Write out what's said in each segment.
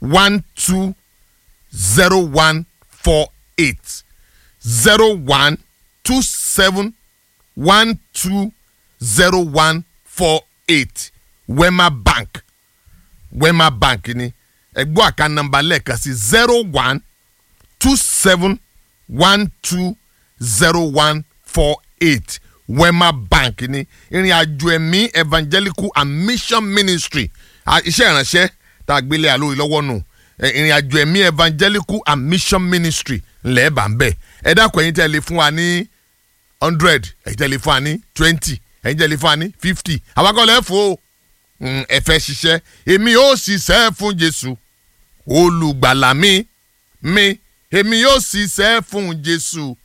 one two zero one four eight zero one two seven one two zero one four eight wema bank wema bank ni ẹgbọ́ àká nọ́mbà lẹ́ẹ̀kan sí zero one two seven one two zero one four eight wema bank ni ìrìn àjò ẹ̀mí evangelical and mission ministry à, iṣẹ́ ìránṣẹ́ tá a gbélé àlórí lọ́wọ́ nù ẹ, ìrìn àjò ẹ̀mí evangelical and mission ministry ńlẹ̀ bá ń bẹ̀ ẹ dákun ẹ̀yin tẹ́ lè fún wa ní hundred ẹ̀yin tẹ́ lè fún wa ní twenty ẹ̀yin tẹ́ lè fún wa ní fifty àwákọ́lẹ̀ fò ó Mm, ẹ fẹ́ ṣiṣẹ́ èmi yóò ṣiṣẹ́ fún Jésù olùgbàlà mi mi èmi yóò ṣiṣẹ́ fún Jésù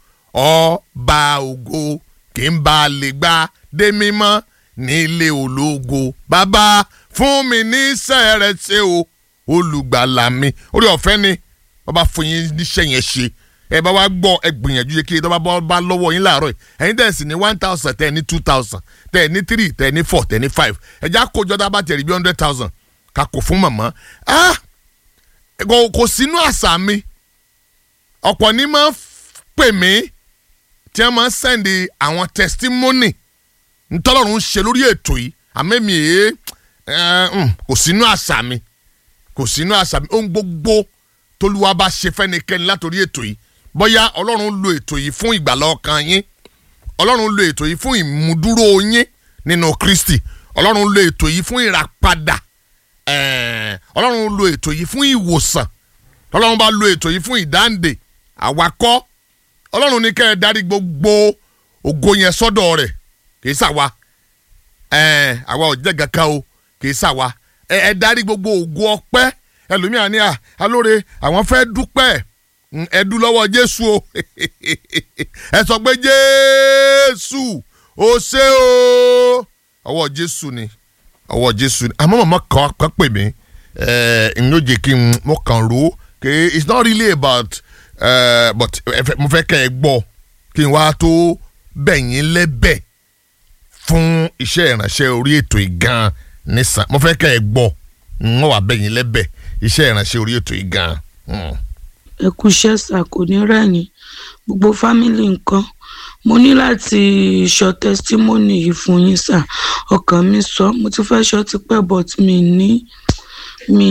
ọba ògo kí n bá lè gbá dé mímọ́ nílé ológo bàbá fún mi níṣẹ́ rẹ ṣe o olùgbàlà mi orí ọ̀fẹ́ ni bàbá fún yín níṣẹ́ yẹn ṣe ẹ bá wá gbọ́ ẹ gbìyànjú yẹ kí ẹ bá bá lọ́wọ́ yín láàárọ̀ yìí ẹ̀yin tẹ̀ sí ní one thousand tẹ̀ ní two thousand tẹ̀ ní three tẹ̀ ní four tẹ̀ ní five ẹ̀já kójọ́ tá a bá tẹ̀rí bí hundred thousand ká kó fún màmá ah kò kò sínú àṣà mi ọ̀pọ̀ ní máa ń pè mí tí wọ́n máa ń sẹ́ndì àwọn testimony ntọ́lọ́run ń ṣe lórí ètò yìí àmẹ́mi èé kò sínú àṣà mi kò sínú àṣà mi ohun gbogbo tolúwa bá ṣe fẹ́nikẹ́ni látòrí ètò yìí bóyá ọlọ́run lo ètò yìí fún ìgbàlá ọkàn yín ọlọ́run lo ètò yìí fún ìmúdúró yín nínú kristi ọlọ́run lo ètò yìí fún ìràpadà ẹ̀ẹ́, ọlọ́run lo ètò yìí fún ìwòsàn ọlọ́run bá lo ètò yìí fún ìdáǹdè àwakọ́ ọlọ́run ní kẹ́ ẹ darí gbogbo ògo yẹn sọ́dọ̀ rẹ̀ kì í ṣàwa ẹ̀ẹ́, àwa ò jẹ́ kankan o kì í ṣàwa ẹ ẹ darí gbogbo ògo ọpẹ́ ẹlòmíà ní à alóore àwọn fẹ́ dúpẹ́ Mm, ẹ dú lọ́wọ́ jésù o ẹ sọ pé jésù ó ṣé o ọwọ́ jésù ni ọwọ́ jésù ni àmọ́ màmá kan kan pè mí ẹ ǹ ló jẹ́ kí n mo kàn rò ó kì í it's not really about uh, but ẹ fẹ́- mo fẹ́ kẹ́ ẹ gbọ́ kí n wá tó bẹ̀yìn lẹ́bẹ̀ fún iṣẹ́ ìránṣẹ́ orí ètò ìgan nísàn mo fẹ́ kẹ́ ẹ gbọ́ n ó wà bẹ̀yìn lẹ́bẹ̀ iṣẹ́ ìránṣẹ́ orí ètò ìgan. Mm. ẹ kú iṣẹ́ sà kò ní rẹ̀yìn gbogbo fámìlì nǹkan mo ní láti sọ tẹsítímọ́nì yìí fún yín sà ọkàn mi sọ mo ti fẹ́ sọ tipẹ́ but mi ní mi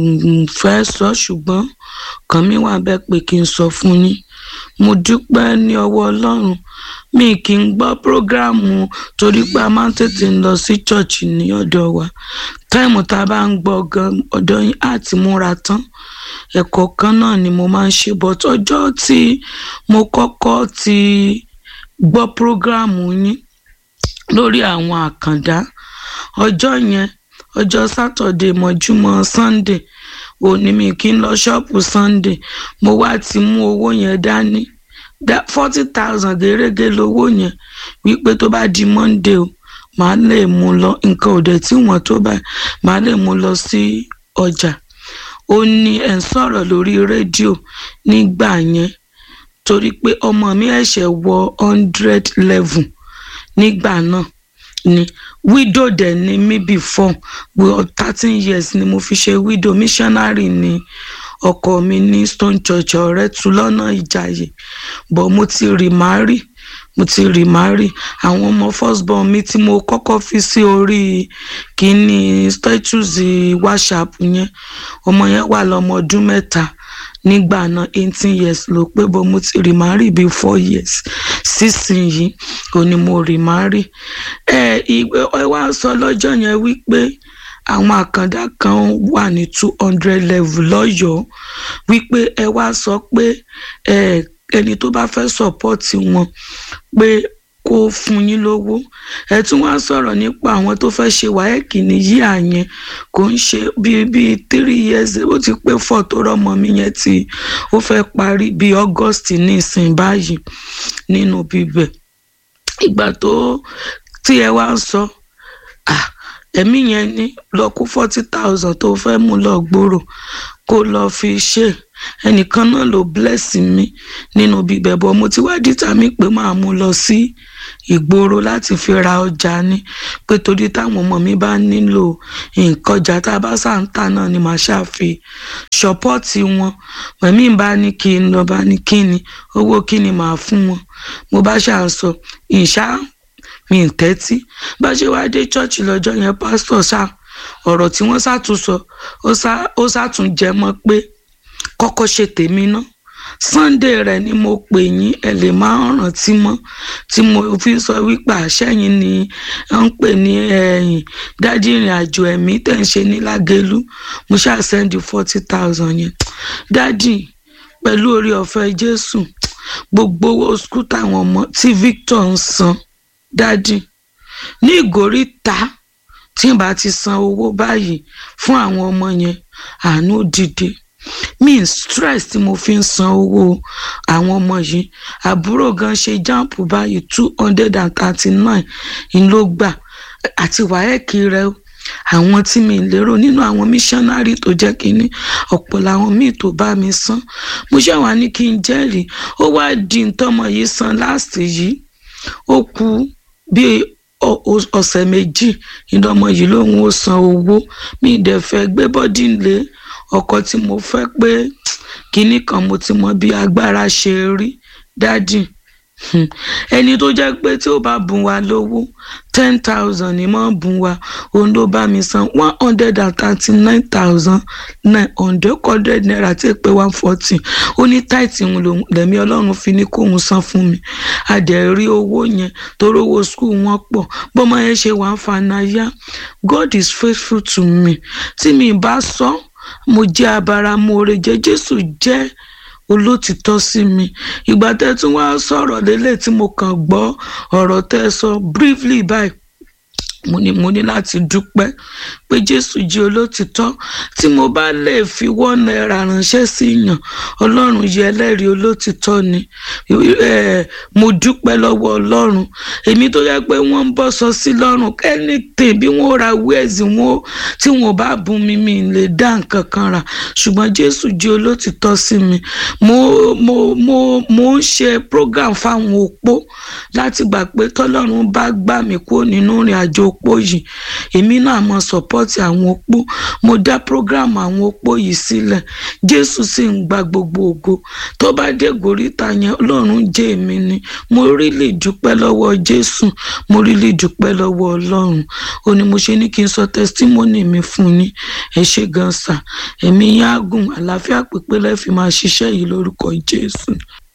ò fẹ́ sọ ṣùgbọ́n ọkàn mi wà bẹ́ẹ̀ pé kí n sọ fún yín mo dúpẹ́ ní ọwọ́ ọlọ́run mi kì í gbọ́ prógráàmù torí pé a máa ń tètè lọ sí ṣọ́ọ̀ṣì ní ọ̀dọ̀ wa táìmù tá a bá ń gbọ́ gan ọ̀dọ̀ yín á ti múra tán ẹ̀kọ́ kan náà ni mo máa ń ṣe but ọjọ́ tí mo kọ́kọ́ ti gbọ́ prógráàmù yín lórí àwọn àkàndá ọjọ́ yẹn ọjọ́ sátọ̀dé mọ́júmọ́ sunday òní mi kí n lọ ṣọ́ọ̀pù sunday mo wá ti mú owó yẹn dání forty thousand gẹ́gẹ́ lówó yẹn wípé tó bá di monday o màá lè mú lọ nǹkan ò dẹ̀ tí wọ́n tó báyìí màá lè mú lọ sí ọjà ó ní ẹ̀ ń sọ̀rọ̀ lórí rédíò nígbà yẹn torí pé ọmọ mi ẹ̀ṣẹ̀ wọ hundred level nígbà náà ni widow dẹ̀ ni mí before well thirteen years ni mo fi ṣe widow missionary ni ọkọ mi ní stone church ọ̀rẹ́ tu lọ́nà ìjàyè but mo ti remarry mo ti remarry àwọn ọmọ first born mi tí mo kọ́kọ́ fi sí orí kínní status whatsapp yẹn ọmọ yẹn wà lọ́mọ ọdún mẹ́ta nígbà náà eighteen years ló pé bó mo ti remarry bíi four years sísìnyìí ò ní mo remarry ẹ ìwé ẹ wá sọ lọ́jọ́ yẹn wípé àwọn àkàndá kan wà ní two hundred level lọ́yọ̀ọ́ wípé ẹ wá sọ pé ẹ ẹni tó bá fẹ́ sọ́pọ́ọ̀tì wọn pé kó fún yín lówó ẹ tún wá sọ̀rọ̀ nípa àwọn tó fẹ́ ṣe wáyẹ̀kì ní yíyà yẹn kò ń ṣe bíi bíi three years ó ti pé four tó rọ́mọ mi yẹn tí ó fẹ́ parí bíi august ní ìsìn báyìí nínú bíbẹ̀ ìgbà tó tí ẹ wá ń sọ ah ẹ̀mí yẹn ní lọ kó forty thousand tó fẹ́ mú lọ gbòòrò kó lọ fi ṣe ẹnìkan náà ló bless mi nínú bíbẹ̀ bọ́ mo ti wá dìtà mí pé máa mú lọ sí ìgboro láti fi ra ọjà ni pé torí táwọn ọmọ mi bá nílò nǹkan ọjà tá a bá sà ń tà náà ni màá ṣàfi ṣọpọ́ọ̀tì wọn mẹ̀mí bá ní kí n lọ bá ní kí ni owó kí ni màá fún wọn mo bá ṣà ń sọ ìṣá mi ń tẹ́tí bá ṣe wá dé ṣọ́ọ̀ṣì lọ́jọ́ yẹn pásítọ̀ ṣá ọ̀rọ̀ tí wọ́n ṣàtúnṣọ ó ṣàtúnjẹ mọ́ pé kọ́kọ́ ṣe tèmi ná sunday rẹ ni mo pè yín ẹ lè máa rántí mọ́ tí mo fi sọ wípé àṣẹyìn ni à ń pè ní ẹ̀yìn dádì ìrìn àjò ẹ̀mí tẹ̀ ń ṣe ní lágẹ̀lú mo ṣáà sẹ́ndì forty thousand yẹn dádì pẹ̀lú orí ọ̀fẹ́ jésù gbogbo owó skul táwọn ọmọ tí victor ń san dádì ní ìgòríta tí n bá ti san owó báyìí fún àwọn ọmọ yẹn àánú dìde mi stress tí mo fi ń san owó àwọn ọmọ yìí àbúrò gan ṣe jáàpù báyìí two hundred and thirty nine ń ló gbà àti wáyẹ̀kì rẹ àwọn tí mi lérò nínú àwọn míṣánárì tó jẹ́ kínní ọ̀pọ̀ làwọn míì tó bá mi san mo ṣe wà ní kí n jẹ́rìí ó wá di ntọ́mọ yìí san láàsì yìí ó kù bíi ọ̀sẹ̀ méjì ìdánmọ yìí lòun ó san owó mi dẹ̀ fẹ́ gbé bọ́dì lé ọkọ tí mo fẹ́ pé kinní kan mo ti mọ bí agbára ṣe rí dádì ẹni tó jẹ́ pé tí ó bá bùn wá lówó ten thousand ni mo bùn wá òun ló bá mi san one hundred and thirty nine thousand nine hundred hundred naira tí èpè one forty ó ní táìtì òun lòun lẹ́mí ọlọ́run fi ní kóun san fún mi adẹ̀ rí owó yẹn torí owó skul wọn pọ̀ bọ́mọ yẹn ṣe wà ń fanayá God is faithful to me tí mi bá sọ mo jẹ́ abáramóore jẹ́ Jésù jẹ́ olótìtọ́ sí mi ìgbà tẹ́ tún wá sọ̀rọ̀ lélẹ̀ tí mo kàn gbọ́ ọ̀rọ̀ tẹ́ sọ briefly báyìí mo ní mo ní láti dúpẹ́ pé jésù jí olótìtọ́ tí mo bá lè fi wọ́n náírà ránṣẹ́ sí yàn ọlọ́run yẹ ẹlẹ́rìí olótìtọ́ ni mo dúpẹ́ lọ́wọ́ ọlọ́run èmi tó yẹ pé wọ́n ń bọ́ sọ sí lọ́rùn anything bí wọ́n ra wíẹ̀sì wọn tí wọ́n bá bùn mi mi lè dá nǹkan kan rà ṣùgbọ́n jésù jí olótìtọ́ sí mi mo mo mo mo ń ṣe program fáwọn opó láti gbà pé tọ́lọ́run bá gbà mí kúrò nínú ìrìn àjò opó yìí èmi náà mọ sọpọ́tì àwọn opó mo dá program àwọn opó yìí sílẹ̀ jésù sì ń gba gbogbo ògo tó bá dé gòríta yẹn ọlọ́run jẹ́ èmi ni mo rí lè dúpẹ́ lọ́wọ́ jésù mo rí lè dúpẹ́ lọ́wọ́ ọlọ́run ó ní mo ṣe ní kí n sọ testimony mi fún yín ẹ ṣé gan sà ẹ̀mí yín á gùn àlàáfíà pípé lẹ́ẹ̀fì máa ṣiṣẹ́ yìí lórúkọ jésù.